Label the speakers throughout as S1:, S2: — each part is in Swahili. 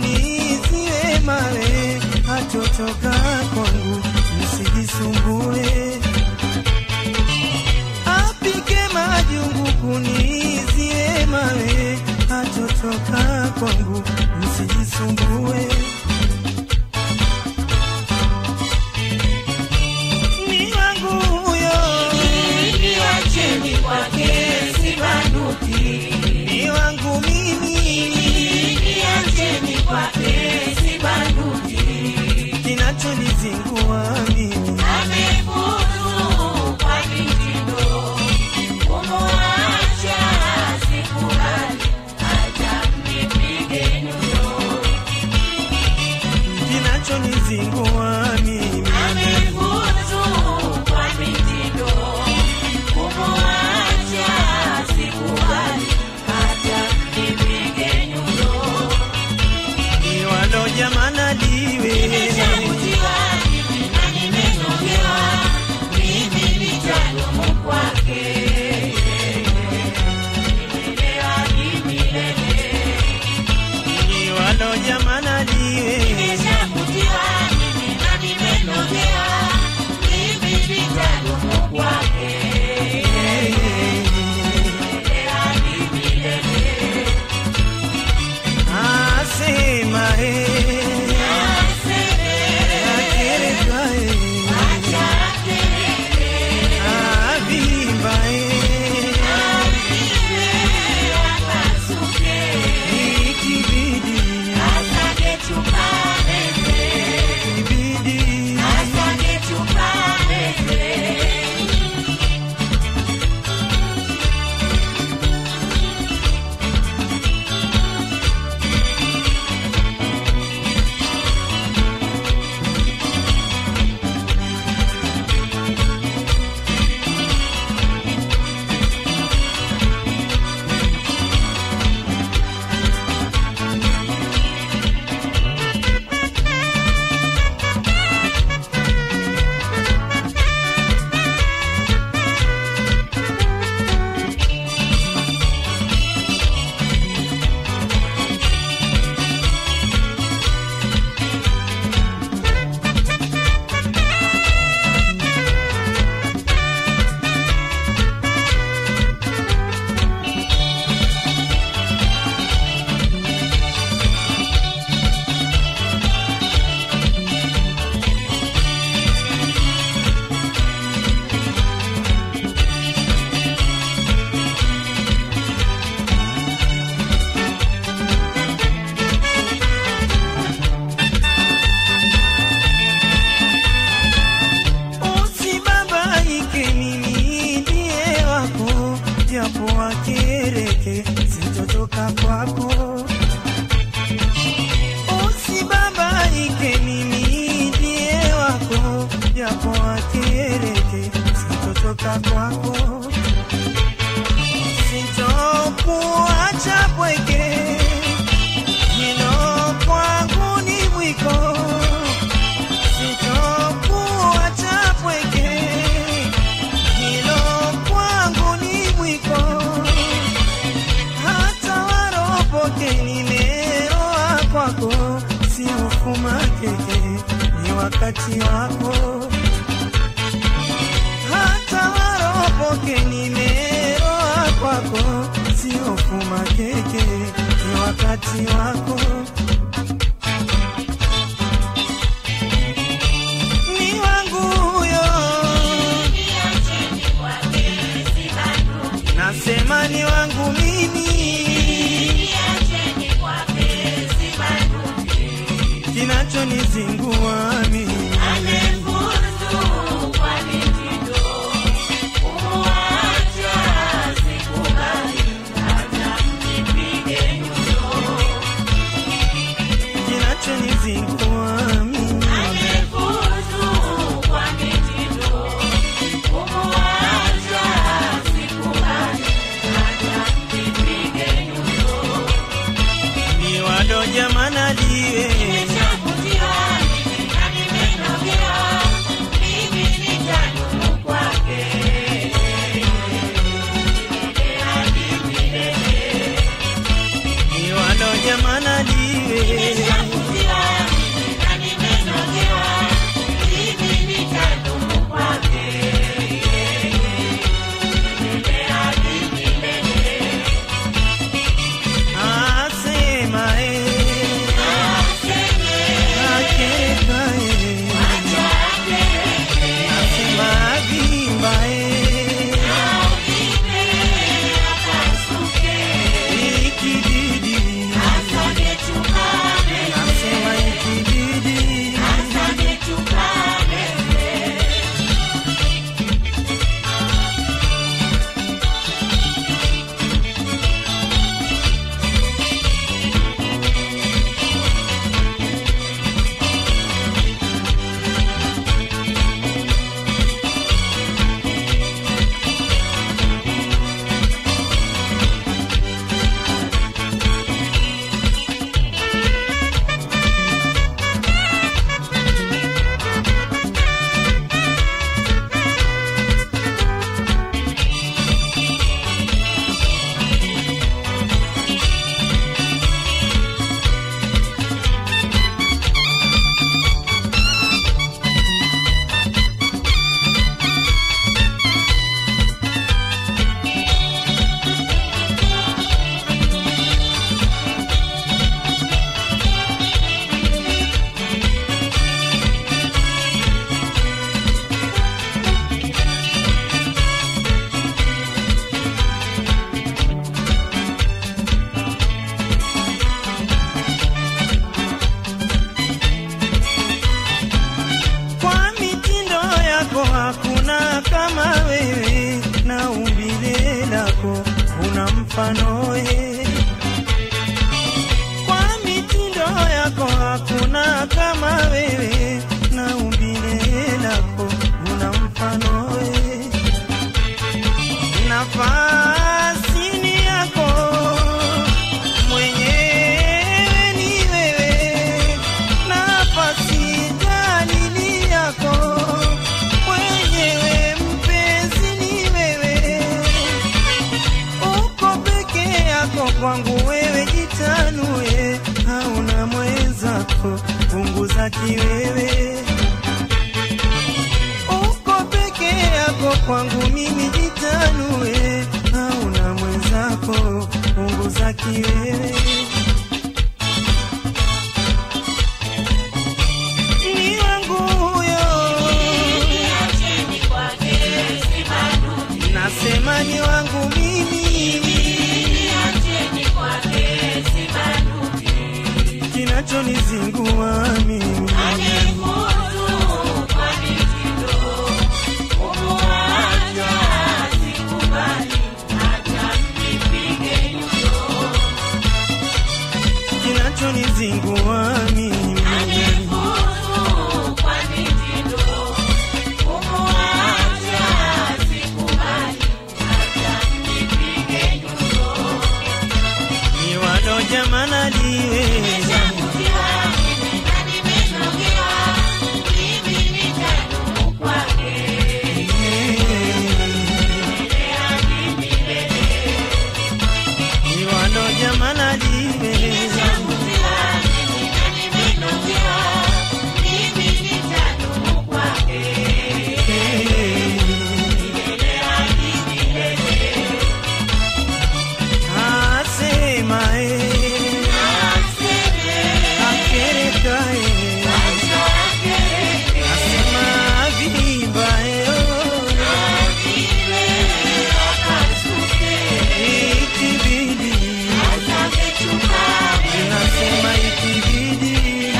S1: kuniziwe mawe, hatotoka kwangu, msijisumbue. Apike majungu kuniziwe mawe, hatotoka kwangu, msijisumbue. Ni wangu huyo,
S2: Niacheni kwake sibanduki,
S1: ni wangu mimi,
S2: niacheni kwake sibanduki.
S1: kinachonizingua mimi
S2: Amefuzu kwa mitindo, kumwacha sikubali, acha mnipige nyundo.
S1: kinachonizingua mimi
S2: Amefuzu kwa mitindo, kumwacha sikubali, acha mnipige nyundo.
S1: iwalo jamana liwe
S2: Nimeshavutiwa mimi na nimenogewa, mimi nitadumu kwake. Nimelewa kimilele.
S1: iwalo jamana liwe
S2: Nimeshavutiwa mimi na nimenogewa, mimi nitadumu kwake. Nimelewa kimilele.
S1: asema he
S2: Aseme,
S1: akereka he
S2: acha kelele,
S1: avimba he
S2: apige, apasuke.
S1: ikibidi
S2: Asante tupameze,
S1: ibidi
S2: asante tupameze.
S1: usibabaike mimi ndiye wako japo wakereke sitotoka kwako usibabaike mimi ndiye wako japo wakereke sitotoka kwako sitokuacha pweke hilo kwangu ni mwiko sitokuacha pweke hilo kwangu ni mwiko hata waropoke nimeoa kwako si ufuma keke ni wakati wako hata waropoke nimeoa kwako si ufuma keke ni wakati wako ni wangu huyo
S2: Niacheni kwake sibanduki,
S1: nasema ni wangu mimi
S2: niacheni kwake sibanduki.
S1: kinachonizingua mimi
S2: Amefuzu kwa mitindo, kumwacha sikubali, acha mnipige nyundo.
S1: kinachonizingua mimi
S2: Amefuzu kwa mitindo, kumwacha sikubali, acha mnipige nyundo.
S1: ni wado jamana liwe
S2: Nimeshavutiwa mimi na nimenogewa, mimi nitadumu kwake. Milele hadi milele.
S1: ni wado jamana liwe mwenzako, punguza kiwewe. Uko peke yako, kwangu mimi jitanue, hauna mwenzako, punguza kiwewe. Ni wangu huyo,
S2: Niacheni kwake sibanduki.
S1: nasema ni wangu mimi,
S2: Niacheni kwake sibanduki.
S1: kinachonizingua mimi
S2: Anifuzu kwa mitindo. Kumuacha sikubali, hata mnipige nyundo.
S1: kinachonizingua mimi
S2: Anifuzu kwa mitindo. Kumuacha sikubali, hata mnipige nyundo.
S1: ni walo jamana liwe
S2: Nimeshavutiwa, mimi na nimenogewa. Mimi nitadumu kwake.
S1: ni walo jamana liwe asema eh, akereka eh, asema vimba eh, oh, ikibidi nasema ikibidi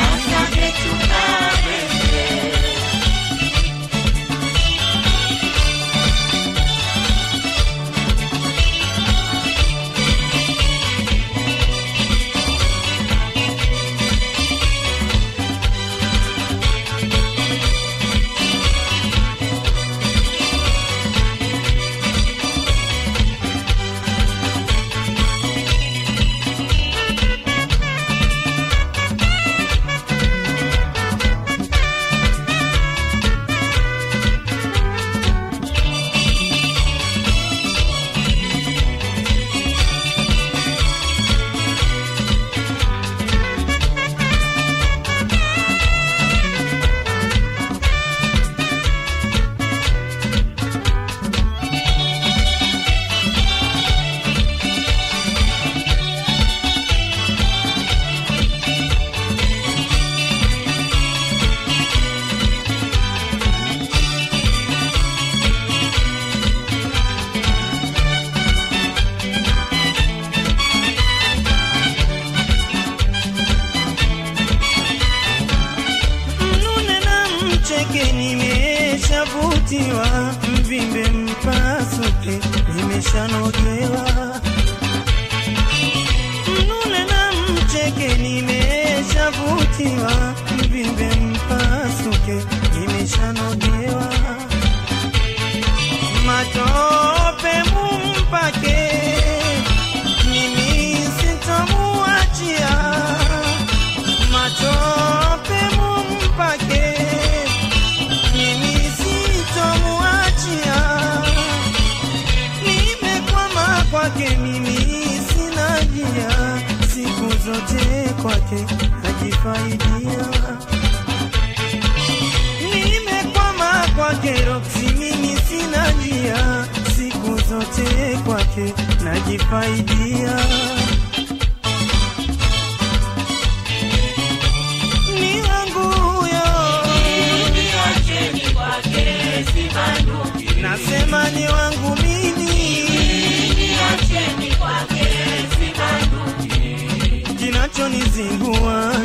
S1: mnune na mcheke nimeshavutiwa mvimbe mpasuke nimeshanogewa mnune na mcheke nimeshavutiwa mvimbe mpasuke nimeshanogewa matope mumpake mimi sitamuachia matope mumpake mimi sitomuachia nimekwama kwake mimi sina njia siku zote kwake najifaidia nimekwama kwake roksi mimi sina njia siku zote kwake najifaidia ni wangu huyo nasema ni wangu mimi kinachonizingua